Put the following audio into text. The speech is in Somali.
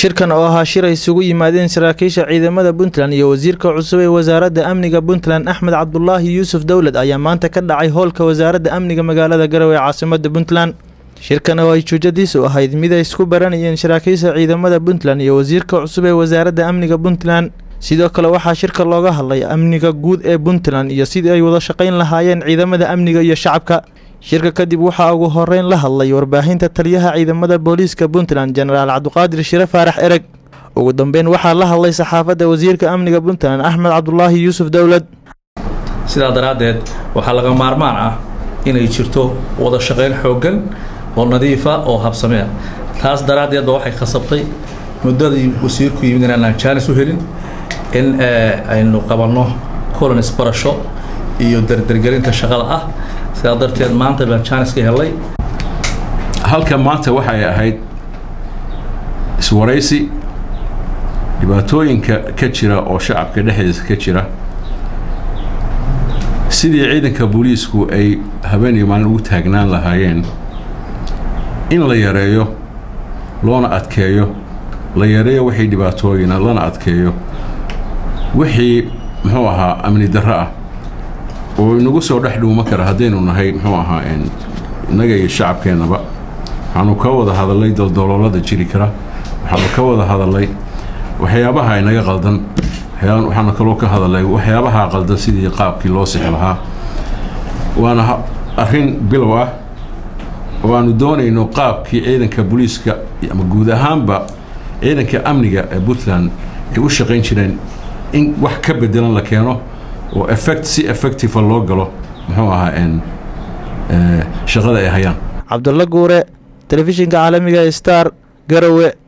shirkan oo ahaa shir ay isugu yimaadeen saraakiisha ciidamada puntland iyo wasiirka cusub ee wasaaradda amniga puntland axmed cabdulaahi yuusuf dowlad ayaa maanta ka dhacay howlka wasaaradda amniga magaalada garowe ee caasimada puntland shirkan oo ay juujadiisu ahayd mid ay isku baranayeen saraakiisha ciidamada puntland iyo wasiirka cusub ee wasaaradda amniga puntland sidoo kale waxaa shirka looga hadlay amniga guud ee puntland iyo sidii ay wada shaqayn lahaayeen ciidamada amniga iyo shacabka shirka kadib waxaa ugu horeyn la hadlay warbaahinta taliyaha ciidamada booliiska puntland jenaraal cabdiqaadir shire faarax ereg ugu dambeyn waxaa la hadlay saxaafadda wasiirka amniga puntland axmed cabdulaahi yuusuf dowlad sidaa daraaddeed waxaa laga maarmaan ah inay jirto wada shaqayn xooggan oo nadiifa oo habsamea taas daraaddeedba waxay khasabtay muddadii wasiirku yimid inaan jaanis u helin in aynu qabanno colonis barasho iyo dardargelinta shaqada ah sidaa darteed maanta baan jaanis ka helay halka maanta waxay ahayd iswaraysi dhibaatooyinka ka jira oo shacabka dhexdiisa ka jira sidii ciidanka booliisku ay habeeniyo maalin ugu taagnaan lahaayeen in la yareeyo loona adkeeyo la yareeyo wixii dhibaatooyina lana adkeeyo wixii muxuu ahaa amni darro ah oo inagu soo dhex dhuuma kara haddaynu nahay muxuu ahaa innaga iyo shacabkeennaba waxaanu ka wada hadalnay daldaloolada jiri kara waxaanu ka wada hadalnay waxyaabaha inaga qaldan waxaanu kaloo ka hadalnay waxyaabaha qaldan sidii qaabkii loo sixi lahaa waana arrin bilow ah oo aanu doonayno qaabkii ciidanka booliiska ama guud ahaanba ciidanka amniga ee puntland ay u shaqayn jireen in wax ka bedelan la keeno oo effect si effectiva loo galo muxuu ahaa shaqada ay hayaan cabdulla guure telefishinka caalamiga star garowe